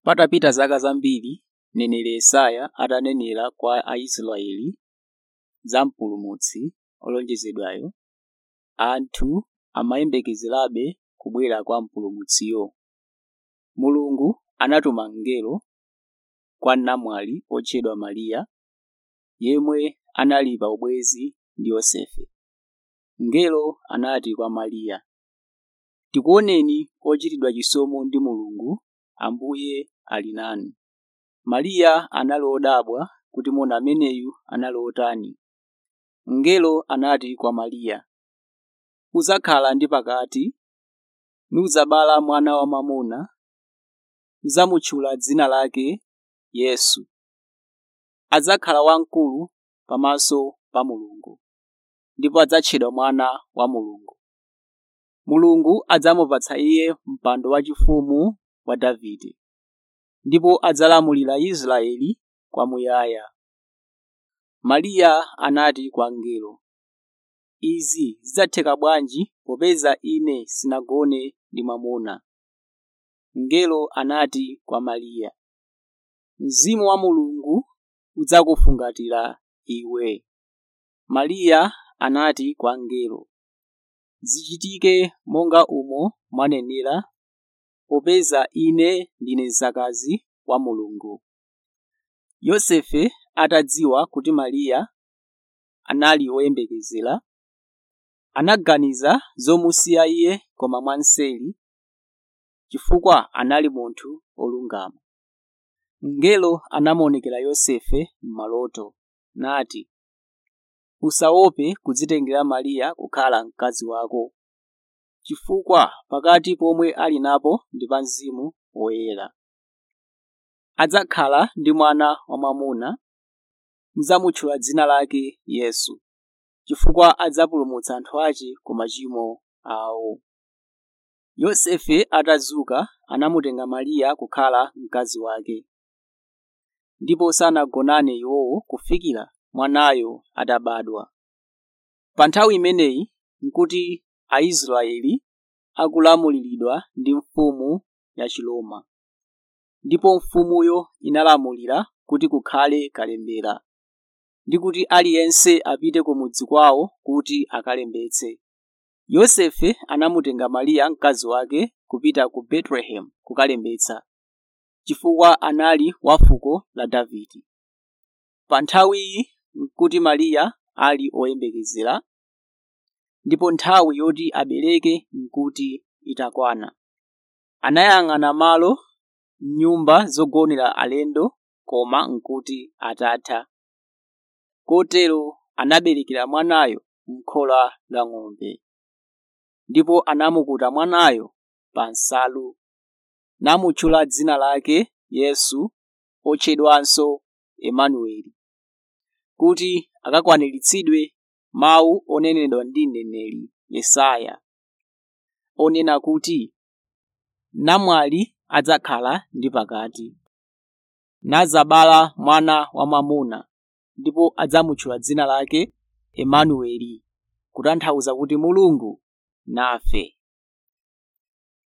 Patapita zaka zambiri, mneneri Yesaya atanenera kwa Aisraeli za Mpulumutsi olonjezedwayo, anthu amayembekezerabe kubwera kwa Mpulumutsiyo. Mulungu anatuma mngelo kwa namwali otchedwa Mariya, yemwe anali pa ubwenzi ndi Yosefe. Mngelo anati kwa Mariya, “Tikuoneni ochitidwa chisomo ndi Mulungu, Ambuye ali nanu.” Mariya anali wodabwa kuti moni ameneyu anali otani. Mngelo anati kwa Mariya, “Udzakhala ndi pakati, nudzabala mwana wamwamuna, udzamutchula dzina lake Yesu. Adzakhala wamkulu pamaso pa Mulungu, ndipo adzatchedwa Mwana wa Mulungu. Mulungu adzamupatsa iye mpando waufumu wa Davide, ndipo adzalamulira Israeli kwamuyaya.” Mariya anati kwa mngelo, “Izi zidzatheka bwanji popeza ine sinagone ndi mwamuna?” Mngelo anati kwa Mariya, “Mzimu wa Mulungu udzakufungatira iwe.” Mariya anati kwa mngelo, “Zichitike monga momwe mwanenera, popeza ine ndine mzakazi wa Mulungu.” Yosefe atadziwa kuti Mariya anali woyembekezera, anaganiza zomusiya iye koma mwanseri, chifukwa anali munthu wolungama. Mngelo anamuonekera Yosefe m'maloto, nati, “Usaope kudzitengera Mariya kukhala mkazi wako, chifukwa pakati pomwe ali napo ndi pa Mzimu Woyera. Adzakhala ndi mwana wamwamuna, mudzamutchula dzina lake Yesu, chifukwa adzapulumutsa anthu ake ku machimo awo.” Yosefe atadzuka anamutenga Mariya kukhala mkazi wake, ndipo sanagonane iwowo kufikira mwanayo atabadwa. Pa nthawi imeneyi n'kuti Aisraeli akulamuliridwa ndi mfumu ya Chiroma, ndipo mfumuyo inalamulira kuti kukhale kalembera, ndi kuti aliyense apite ku mudzi kwawo kuti akalembetse. Yosefe anamutenga Mariya mkazi wake kupita ku Betelehemu kukalembetsa, chifukwa anali wa fuko la Davide. Pa nthawiyi n'kuti Mariya ali woyembekezera, ndipo nthawi yoti abereke n'kuti itakwana. Anayang'ana malo m'nyumba zogonera alendo koma n'kuti atatha. Kotero anaberekera mwanayo m'khola la ng'ombe. Ndipo anamukuta mwanayo pa nsalu, namutchula dzina lake Yesu otchedwanso Imanueli, kuti akakwaniritsidwe mawu onenedwa ndi mneneri Yesaya, onena kuti, “Namwali adzakhala ndi pakati, nadzabala mwana wamwamuna, ndipo adzamutchula dzina lake Imanueli,” kutanthauza kuti Mulungu nafe.